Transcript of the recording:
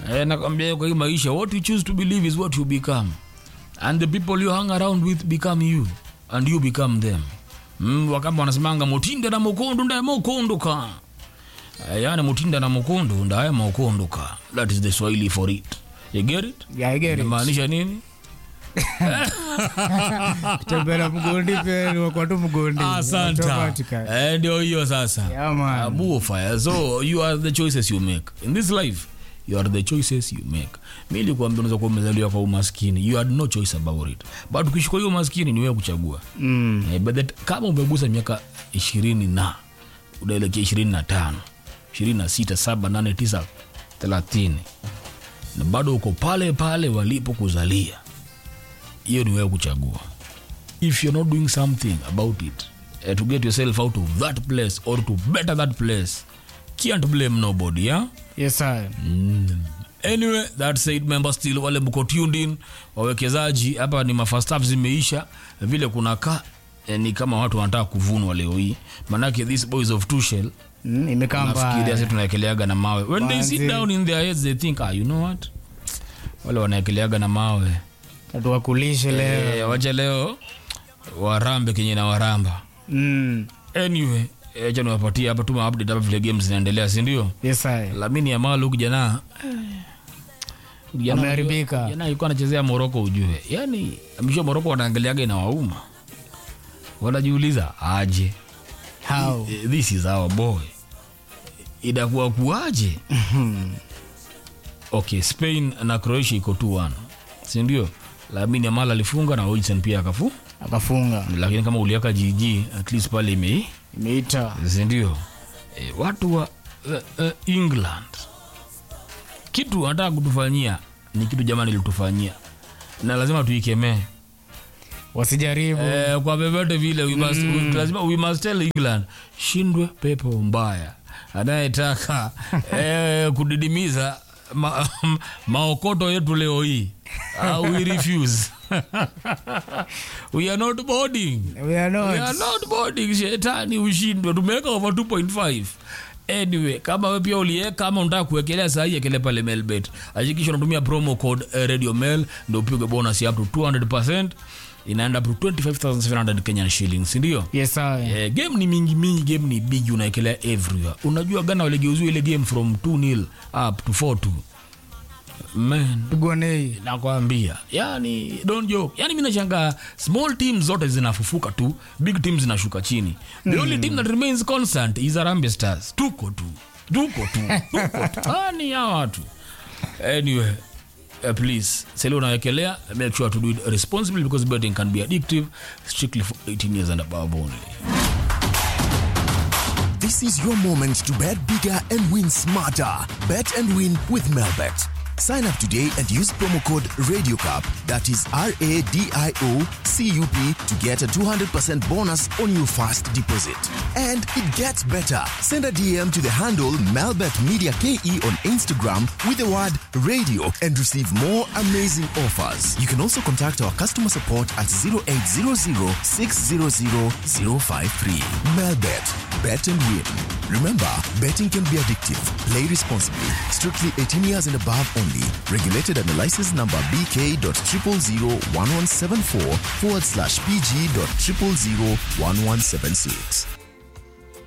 Eh, nakwambia kwa hii maisha what you choose to believe is what you become and the people you hang around with become you and you become them mm, wakamba wanasemanga mutinda na mukundu ndaye mukunduka Eh, yani mutinda na mukundu ndaye mukunduka that is the swahili for it you get it Yeah, I get it. inamaanisha nini Tembea mgondi pia ni kwa tu mgondi. Automatically. Eh, ndio hiyo sasa Yeah, man. Abu fire so you are the choices you make in this life you are the choices you make mi nilikuambia unaweza kuwa umezaliwa kwa umaskini you had no choice about it but ukishukua hiyo umaskini ni wewe kuchagua Mm. eh, but that, kama umegusa miaka ishirini na unaelekea ishirini na tano ishirini na sita saba nane tisa thelathini na bado uko pale pale walipo kuzalia hiyo ni wewe kuchagua if you're not doing something about it uh, to get yourself out of that place or to better that place can't blame nobody yeah? Yes, sir. anyway that said member still wale mko tuned in wawekezaji hapa ni mafastaf zimeisha vile kuna ka eh, ni kama watu wanataka kuvunwa leo hii manake these boys of tushel Mm, imekaa nafikiria mbaya. sasa tunaekeleaga na mawe when they sit Manzi. down in their heads they think ah, you know what wale wanaekeleaga na mawe Tuwakulishe leo. eh, wacha leo warambe kenye na waramba Mm. anyway eh, cha niwapatie hapa tuma update hapa vile games zinaendelea si ndio Yes, sir. lamini ya malu kijana Ameharibika. jana alikuwa anachezea moroko ujue yani msho moroko wanaangaliaga ina wauma wanajiuliza aje How? Eh, this is our boy itakuwa kuaje okay spain na croatia iko 2-1 sindio lamini amal alifunga na wilson pia akafu Akafunga. lakini kama uliaka jiji at least pale imei Imeita. sindio e, watu wa uh, uh, england kitu wanataka kutufanyia ni kitu jamani litufanyia na lazima tuikemee Wasijaribu. eh, kwa vyovyote vile we must, we, lazima we must tell england shindwe pepo mbaya anayetaka eh, kudidimiza ma, maokoto yetu leo hii uh, we refuse we are not boarding We are We not. are not boarding shetani ushindwe tumeweka over 2.5 anyway kama we pia ulieka ama unataka kuwekelea sahii ekele pale melbet hakikisha unatumia promo code eh, radio mail ndo upige bonus ya up to 200 inaenda up to 25700 kenyan shillings sindio Yes, sir. Eh, game ni mingi mingi game ni big unaekelea everywhere unajua gana waligeuzua ile game from 2 nil up to 4 2 man Pigwa nei. nakwambia yani don't joke yani mi nashangaa small teams zote zinafufuka tu big teams zinashuka chini the only team that remains constant is arambe stars tuko tu tuko tu tuko tu ani ya watu anyway Uh, please sele unawekelea make sure to do it responsibly because betting can be addictive strictly for 18 years and above only This is your moment to bet bigger and win smarter. Bet and win with Melbet. Sign up today and use promo code RadioCup, that is R A D I O C U P, to get a 200% bonus on your first deposit. And it gets better. Send a DM to the handle Melbet Media KE on Instagram with the word radio and receive more amazing offers. You can also contact our customer support at 0800 600 053. Melbet, bet and win. Remember, betting can be addictive. Play responsibly. Strictly 18 years and above only. Regulated under license number BK.0001174 forward slash PG.0001176.